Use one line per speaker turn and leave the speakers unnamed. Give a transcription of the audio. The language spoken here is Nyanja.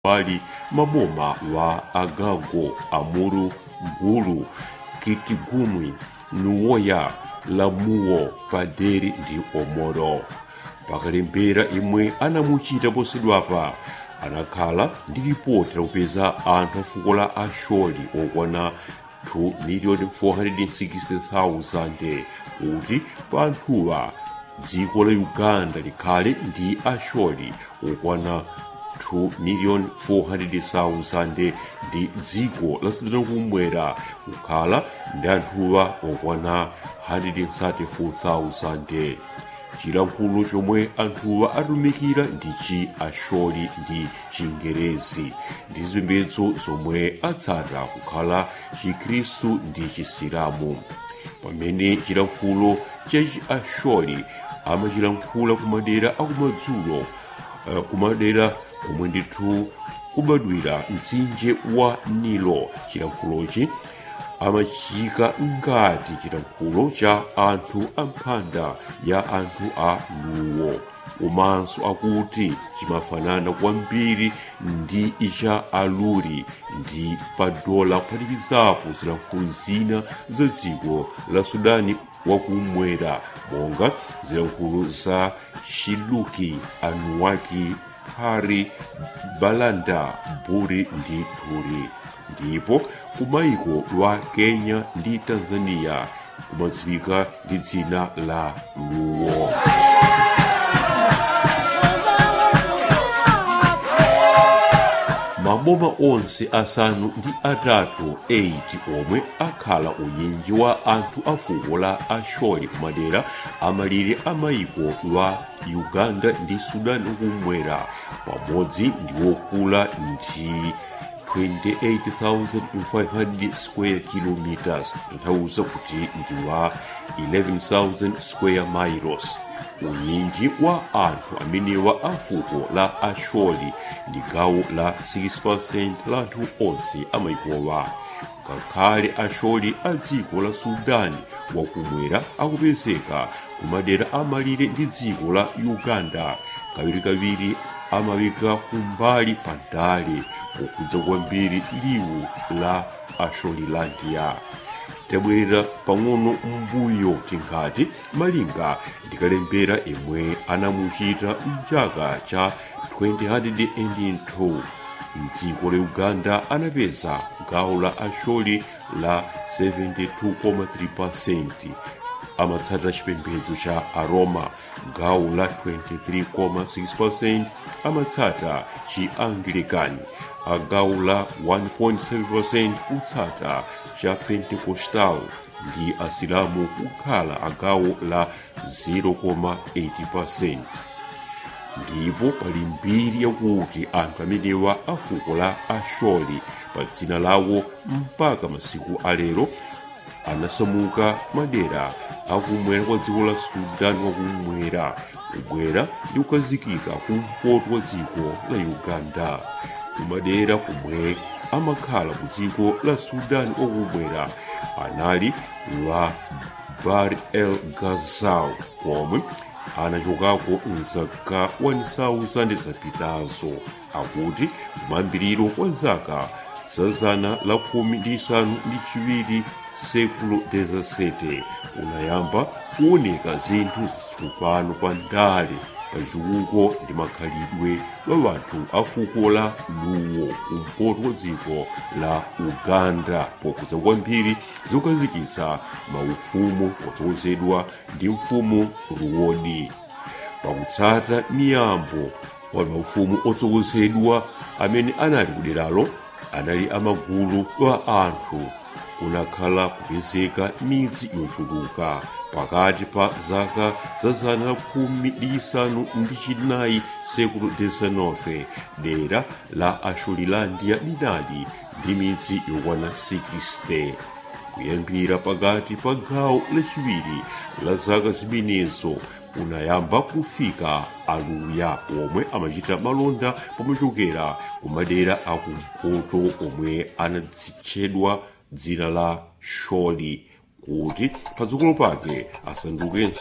pali maboma wa agago amuru gulu kitigumwi nuwoya lamuwo paderi ndi omoro pakalembera imwe anamuchita posedwapa anakhala ndi ripoti lakupeza anthu a fuko la asholi okwana 2,460,000 kuti pa anthuwa dziko la uganda likhale ndi asholi okwana 2,400,000 ndi dziko la sudani kumwera kukhala ndi anthuwa okwana 134,000 chilankhulo chomwe anthuwa atumikira ndi chi asholi ndi chingerezi ndi zipembedzo zomwe atsata kukhala chikhristu ndi chisilamu pamene chilankhulo cha chi asholi amachilankhula kumadera akumadzulo uh, kumadera komwe ndithu kubadwira mtsinje wa nilo chilankhulochi amachika ngati chilankhulo cha anthu amphanda ya anthu a luwo komanso akuti chimafanana kwambiri ndi icha aluri ndi padola kuphatikizapo zilankhulo zina za dziko la sudani wakumwera monga zilankhulo za shiluki anuwaki phari balanda buri ndi turi ndipo kumayiko lwa kenya ndi tanzania kumadziwika ndi dzina la luwo maboma onse asanu ndi atatu 8 omwe akhala unyinji wa anthu a fuko la asholi kumadera amalire amayiko lwa uganda ndi sudani kumwera pamodzi ndi wokula ndi 28,500 square kilometers tanthauza kuti ndi wa 11,000 square miles unyinji wa anthu amenewa a fuko la asholi ndi gawo la 6% la anthu onse amayikowa ngakhale asholi a dziko la sudani wakumwera akupezeka kumadera amalire ndi dziko la uganda kawirikawiri amawika kumbali pa ndale pokudza kwambiri liwu la asholilandia tabwerera pang'ono mbuyo tingati malinga ndikalembera imwe anamuchita mchaka cha 2002 mdziko la uganda anapeza gawo la asholi la 72,3% amatsata chipembedzo cha aroma gawo la 23,6% amatsata chi anglikani agawo la 1.7% kutsata cha pentecostal ndi asilamu kukhala agawo la 0,8% ndipo pali mbiri yakuti anthu amenewa a fuko la asholi pa dzina lawo mpaka masiku alero anasamuka madera akumwera kwa dziko la sudani wakumwera kubwera ndi kukazikika kumpoto kwa dziko la uganda kumadera kumwe amakhala ku dziko la sudani wakumwera anali la bar el gazal komwe anachokako mzaka 1000 zapitazo akuti kumayambiriro kwa zaka za zana la khumi ndi isanu ndi chiwiri sekulo 17 kunayamba kuoneka zinthu zitsopano kwa ndale pachitukuko ndi makhalidwe wa wanthu a fuko la luwo kumpoto kwa dziko la uganda pokudza kwambiri zokazikitsa maufumu otsogozedwa ndi mfumu ruwodi pakutsata miyambo wa maufumu otsogozedwa amene anali kuderalo anali amagulu wa anthu kunakhala kupezeka midzi yochuluka pakati pa zaka za zana la khumi ndi isanu ndi chinayi sekulo 19 dera la asholilandia linali ndi midzi yokwana 60 kuyambira pakati pa gawo lachiwiri la zaka zimenezo kunayamba kufika aluya omwe amachita malonda pomachokera kumadera akumpoto omwe anadzitchedwa dzina la sholi kuti padzukulu pake asandukenso